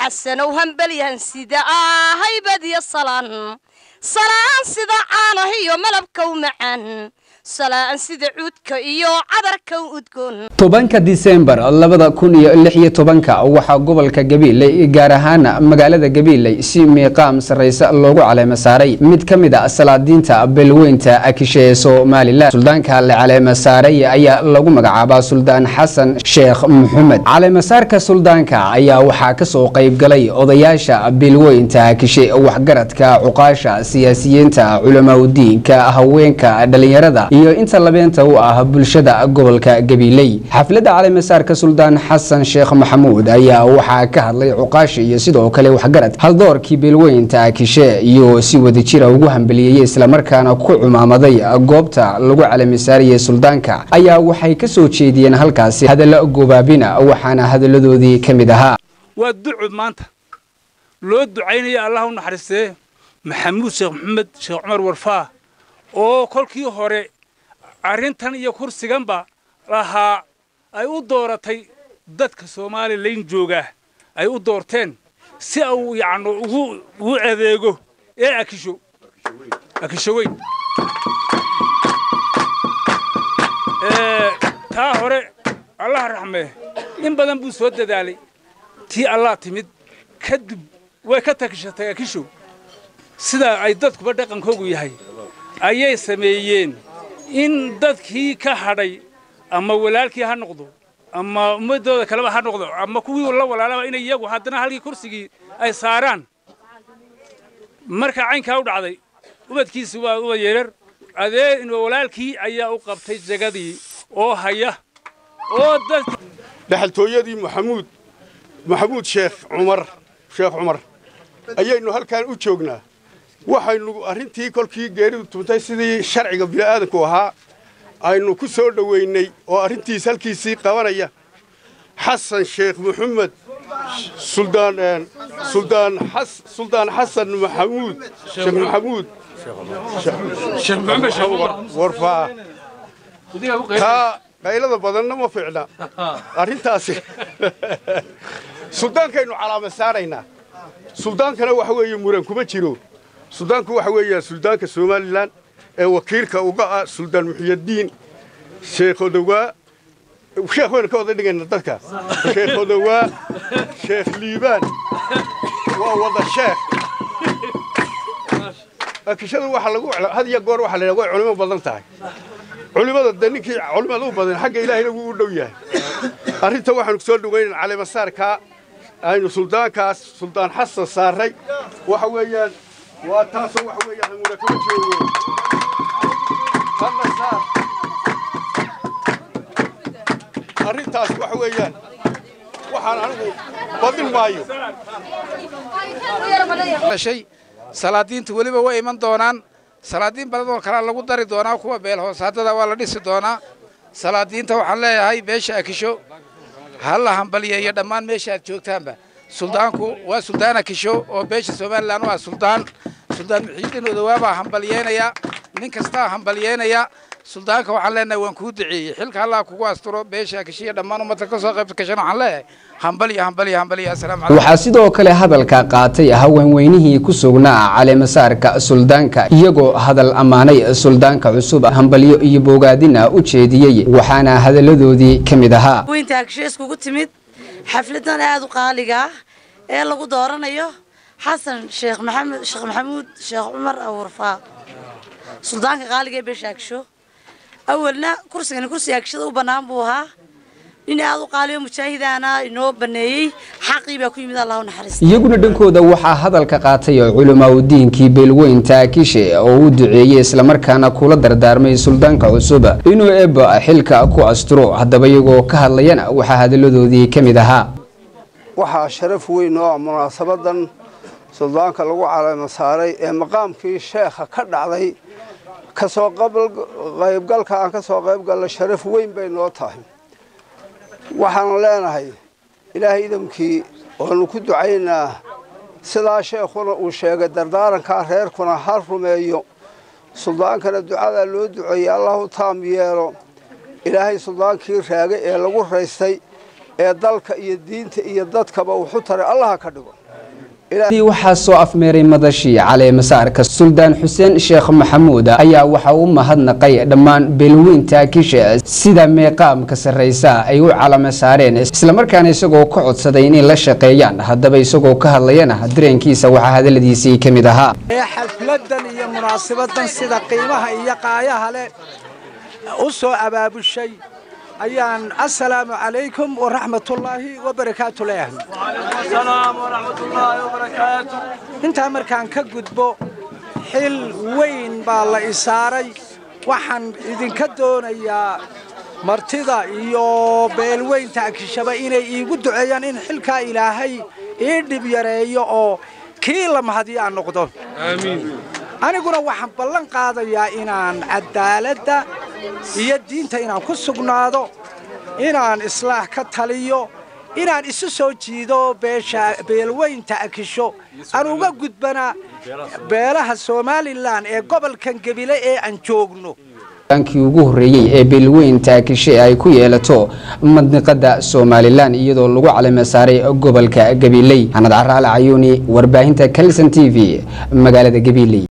xasanow hambelyahan sida ah haybadiyo salaan salaan sida caanah iyo malabka u macaan salaan sida cuudka iyo cadarka u udgoon tobanka disembar labada kun iyo lix iyo tobanka waxaa gobolka gabiiley gaar ahaan magaalada gabiiley si miiqaam sarreysa loogu caleemo saaray mid ka mid a salaadiinta beelweynta akishe ee somalilan suldaanka la caleemo saaray ayaa lagu magacaabaa suldaan xasan sheekh maxamed caleemasaarka suldaanka ayaa waxaa kasoo qaybgalay odayaasha beelweynta akishe waxgaradka cuqaasha siyaasiyiinta culamaudiinka haweenka dhalinyarada iyo inta labeenta u ah bulshada gobolka gabiiley xafladda caleemasaarka suldaan xasan sheekh maxamuud ayaa waxaa ka hadlay cuqaashi iyo sidoo kale waxgarad haldoorkii beelweynta kishe iyo si wadajira ugu hambeliyeyey islamarkaana ku cumaamaday goobta lagu caleemasaariyey suldaanka ayaa waxay ka soo jeediyeen halkaasi hadallo gobaabina waxaana hadalladoodii ka mid ahaa waa ducud maanta loo ducaynaya allah u naxariistee maxamuud sheekh maxamed sheekh cumar warfaa oo kolkii hore arrintan iyo kursiganba lahaa ay u dooratay dadka somalilan joogaa ay u doorteen si uu yacni ugu ugu adeego ee akisho akisho weyn taa hore allaha raxmee in badan buu soo dadaalay tii allah timid kadib way ka takishatay akisho sida ay dadkuba dhaqankoogu yahay ayay sameeyeen in dadkii ka hadhay ama walaalkii ha noqdo ama ummadooda kaleba ha noqdo ama kuwii la walaalaba inay iyagu haddana halkii kursigii ay saaraan marka caynkaa u dhacday ubadkiisi waa ubad yeerar adee walaalkii ayaa u qabtay jagadii oo haya oo dadki dhaxaltooyadii maxamuud maxamuud sheekh cumar sheekh cumar ayaynu halkan u joognaa waxaynu arrintii kolkii geeridu tuntay sidii sharciga bini'aadanku ahaa aynu ku soo dhoweynay oo arrintiis halkiisii qabanaya xasan sheekh maxamed suldaan suldaan xas suldaan xasan maxamuud sheekh maxamuud sheekh maxamed warfaa taa qaylada badanna ma fiicna arrintaasi suldaankaynu calaama saaraynaa suldaankana waxa weeye muran kuma jiro suldaanku waxa weeyaa suldaanka somalilan ee wakiilka uga ah suldaan muxiyaddiin sheekh odowaa sheekh waynu ka wada dhigayna dadka sheekh odowaa sheekh liibaan waa wada sheekh akishadu waxa lagu had iyo goor waxa la yidhaha way culimo badan tahay culimada de ninkii culimada u badan xagga ilaahayna wuu u dhow yahay arrinta waxaanu kusoo dhowaynan caleemasaarkaa aynu suldaankaas suldaan xasan saaray waxa weeyaan waa taasoo waxa weeyaan hamuna kama joogo hadna saar arrintaas waxa weeyaan waxaan anigu badin maayo shay salaadiinta weliba way iman doonaan salaadiin badan oo kalea lagu dari doonaa kuwa beel hoosaadada waa la dhisi doonaa salaadiinta waxaan leeyahay meesha akisho ha la hambaliyeeyo dhammaan meesha aad joogtaanba suldaanku waa suldaan akisho oo beesha somalilan u ah suldaan suldaan muxiidiin odowaabaa hambaliyeynaya nin kastaa hambaliyeynaya suldaanka waxaan leenahay waan kuu duceeyey xilka allah kugu asturo beesha akishiya dhammaan ummadda ka soo qayb gashan waxaan leeyahay hambaliyo hambaliyo hambaliyo assalaamu calaykum waxaa sidoo kale hadalka qaatay haweenweynihii ku sugnaa caleemasaarka suldaanka iyagoo hadal ammaanay suldaanka cusub hambalyo iyo bogaadina u jeediyey waxaana hadalladoodii ka mid ahaa weynta agshe iskugu timid xafladan aada u qaaliga ah ee lagu dooranayo xasan sheekh maxamed sheekh maxamuud sheekh cumar awurfaa suldaanka qaaliga ee beesha agsho awalna kursigani kursiga agshada u bannaan buu ahaa nin aada u qaaliyo mujaahidaana inoo baneeyey xaqii baa ku yimid allah u naxariista iyaguna dhankooda waxaa hadalka qaatay culimaudiinkii beelweynta kishe oo u duceeyey islamarkaana kula dardaarmay suldaanka cusub inuu eba xilka ku asturo haddaba iyagoo ka hadlayana waxaa hadalladoodii ka mid ahaa waxaa sharaf weyn oo ah munaasabadan suldaanka lagu caleemo saaray ee maqaamkii sheekha ka dhacday kasoo qaybgalka aan ka soo qaybgalna sharaf weyn bay noo tahay waxaan leenahay ilaahay idamkii waanu ku ducaynaa sidaa sheekhuna uu sheegay dardaarankaa reerkuna ha rumeeyo suldaankana ducadaa loo duceeyey allah u taam yeelo ilaahay suldaankii raagay ee lagu raystay ee dalka iyo diinta iyo dadkaba wuxu taray allaha ka dhigo waxaa soo afmeeray madashii caleemasaarka suldaan xuseen sheekh maxamuud ayaa waxa uu mahadnaqay dhammaan beelweynta kisha sida meeqaamka sarraysa ay u calama saareen islamarkaana isagoo ka codsaday inay la shaqeeyaan haddaba isagoo ka hadlayana dareenkiisa waxaa hadaladiisii ka mid ahaa ee xafladan iyo munaasabadan sida qiimaha iyo qaayaha leh u soo abaabushay ayaan assalaamu calaykum waraxmatullaahi wabarakaatu leeyahay intaa markaan ka gudbo xil weyn baa la isaaray waxaan idinka doonayaa martida iyo beelweynta akishaba inay iigu duceeyaan in xilkaa ilaahay ii dhib yareeyo oo kii la mahadiyo aan noqdo aniguna waxaan ballan qaadayaa inaan cadaaladda iyo diinta inaan ku sugnaado inaan islaax ka taliyo inaan isu soo jiido beesha beelweynta akisho aan uga gudbana beelaha somalilan ee gobolkan gebile ee aan joogno kii ugu horreeyey ee beelweynta kishe ay ku yeelato madniqada somalilan iyadoo lagu calama saaray gobolka gabiley xanad caraale cayuuni warbaahinta kalson t v magaalada gabiley